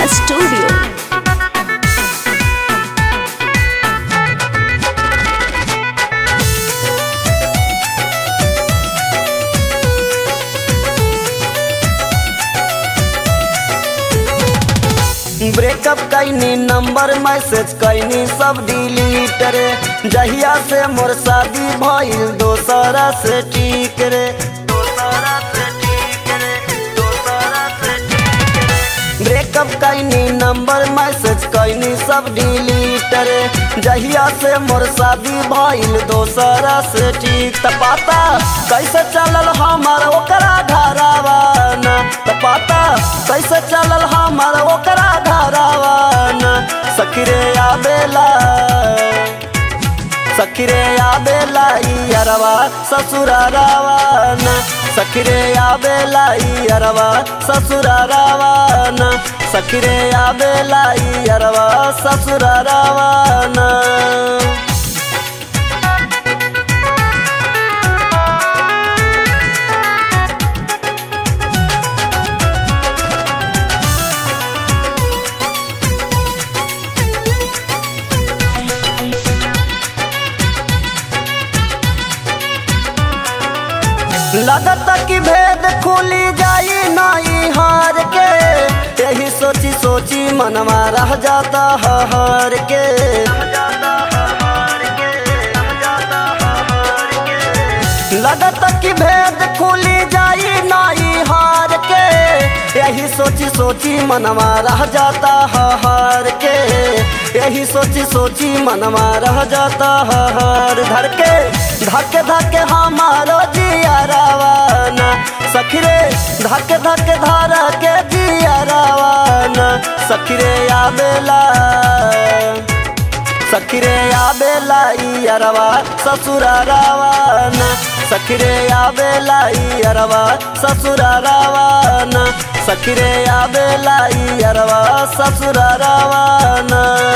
Studio. Breakup कैनी number message कैनी सब डिलीट रे जहिया से मोर शादी भइल दोसरा से ठीक रे दोसरा से ठीक रे दोसरा से ठीक रे ब्रेकअप कैनी नंबर मैसेज कैनी सब डिलीट रे जहिया से मोर शादी भइल दोसरा से ठीक त पता कैसे चलल हमार ओकरा घरवा न त पता कैसे चलल हमार ओकरा घरवा न सखरे आबेला सखरे आबेला ई अरवा ससुरारावा न सखरे आबेला ई अरवा ससुरारावा न सखरे आबेला ई अरवा ससुरारावा न लगत कि भेद खुली जाई नाई हार के यही सोची सोची मनवा रह जाता हर के लगत कि भेद खुली जाई नाई हार के यही सोची सोची मनवा रह जाता हर के यही सोची सोची मनवा रह जाता हर धर के धक धक हमारो जिया रवाना सखरे धक धक धारा के जिया रवाना सखरे आबेला सखरे आबेला ई अरवा ससुरारावान सखरे आबेला ई अरवा ससुरारावान सखरे आबेला ई अरवा ससुरारावान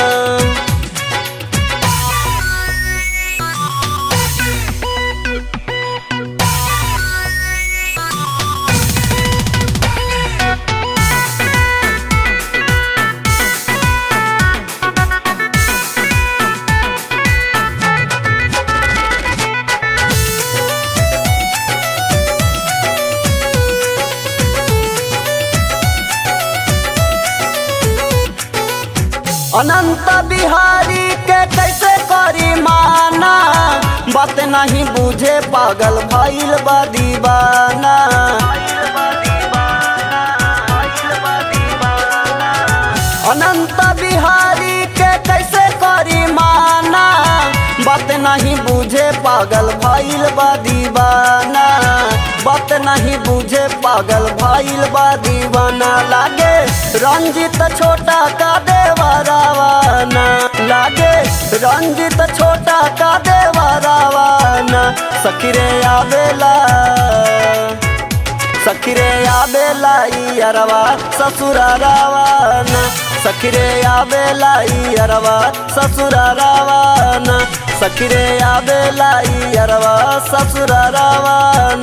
अनंत बिहारी के कैसे करी माना बात नहीं बुझे पागल भइल बा दीवाना अनंत बिहारी के कैसे करी माना बात नहीं बुझे पागल भइल बा दीवाना बात नहीं बुझे पागल भइल बा दीवाना लागे रंजित छोटा का देवरावाना लागे रंजित छोटा का देवरावाना सखरे आवेला सखरे आबेला ई अरवा ससुरारावान सखरे आबेला ई अरवा ससुरारावान सखरे आबेला ई अरवा ससुरारावान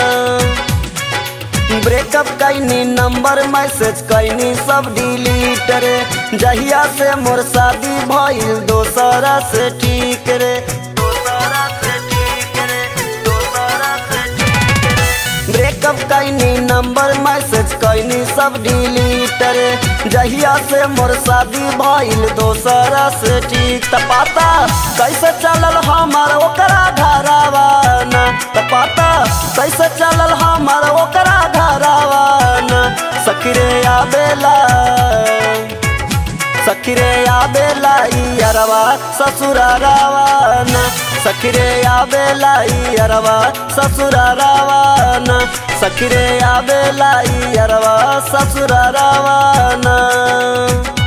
ब्रेकअप कैनी नंबर मैसेज कैनी सब डिलीट रे जहिया से मोर शादी भइल दोसरा से ठीक रे दोसरा से ठीक रे दोसरा से ठीक रे ब्रेकअप कैनी नंबर मैसेज कैनी सब डिलीट रे जहिया से मोर शादी भइल दोसरा से ठीक त पता कैसे चलल हमार ओकरा घरवा न त पता कैसे चलल हमार ओकरा घरवा न सखरे आबेला सखरे आबेला ई अरवा ससुरारावान सखरे आबेला ई अरवा ससुरारावान सखरे आबेला ई अरवा ससुरारावान